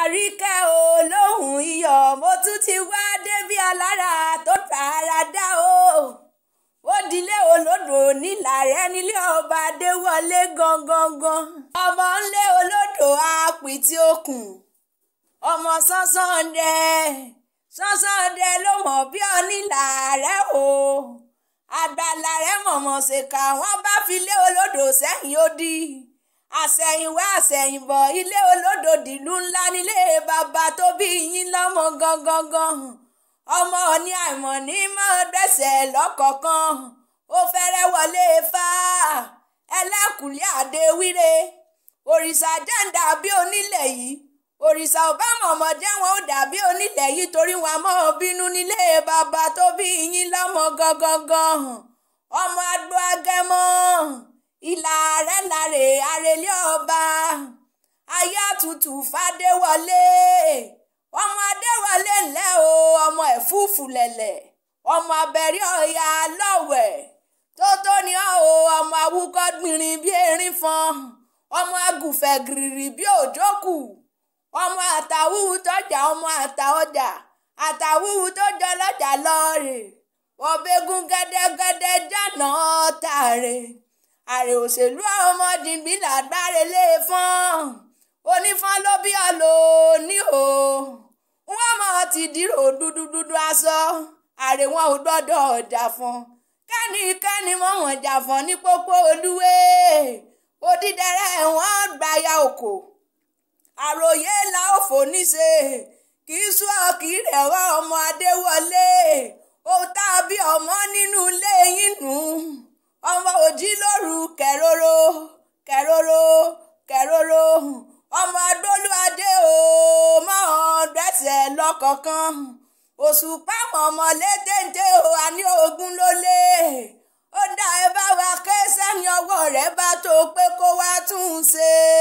àríkẹ́ olóhùn iyọ̀ mo tún ti wá débi alára tó tààrà dá o ó dilé olódò nílàrẹ́ nílé ọba adéwọlé gangan ọmọ ńlé olódò apìtì okùn ọmọ sánsánde sánsánde ló mọ̀ bí onílàrẹ́ o àgbàlárẹ́ mọ̀mọ́ ṣèkà wọ́n bá fi lé olódò sẹ́yìn ó di àsẹ̀yìnwá àsẹ̀yìnbọ̀ ilé olódò dìlú ńlá nílé bàbá tó bí yín lọ́mọ gangan ọmọ ní àìmọ̀ ní mọ́ dẹ́sẹ̀ lọ́kọ̀ọ̀kan ó fẹ́rẹ́ wọlé fá ẹlẹ́kùnlé àdéwíre òrìṣà jẹ́ǹdà bí onílẹ̀ yìí òrìṣà ò bá mọ̀mọ́dé wọn ò dàbí onílẹ̀ yìí torí wọn mọ́ bínú nílé bàbá tó bí yín lọ́mọ gangan ọmọ agbó agẹmọ ìlà rẹ̀ láre àrèlé ọba ayé àtútù fàdéwọlé ọmọ adéwọlé ńlẹ́ o ọmọ ẹ̀fúùfù lẹ̀lẹ̀ ọmọ abẹ́rẹ́ ọ̀yà lọ́wẹ̀ tó tó ní ọ́ o ọmọ awúkọ́ gbìnrín bí erin fọn ọmọ agùnfẹ̀ gìrìrì bí òjókù ọmọ àtàwùwù tọjà ọmọ àtàọjà àtàwùwù tó jọ lọ́jà lọ́ọ̀rẹ̀ ọ̀bẹ́gun gẹ́dẹ́gẹ́dẹ́ jàná tààrẹ àrè òṣèlú ọmọdìbí làgbáre lé fọ́n onífọ́n ló bí ọ̀lọ́ ní o wọ́n mọ̀ ti dìrò dúdúdúdú aṣọ àrè wọn ò gbọ́dọ̀ ọjà fún kẹ́nikẹ́ni mọ̀ wọ́n jà fún ní pópó olúwe odídẹrẹ́ wọn gbáyà òkò àròyé la ó fò níṣe kì í sún ọkì rẹ̀ wá ọmọ adéwọlé ó tàbí ọmọ nínú ilé yín nù ọmọ òjì lóru kẹrọrọ kẹrọrọ kẹrọrọ ọmọ adólúadé o máa dẹ́sẹ̀ lọ́kọ̀ọ̀kan òṣùpá mọ̀mọ́ létéńté o àní ogun ló lé ó dá ẹ bá wa ké sẹ́ni ọwọ́ rẹ̀ bá tó pé kó wá tún un ṣe.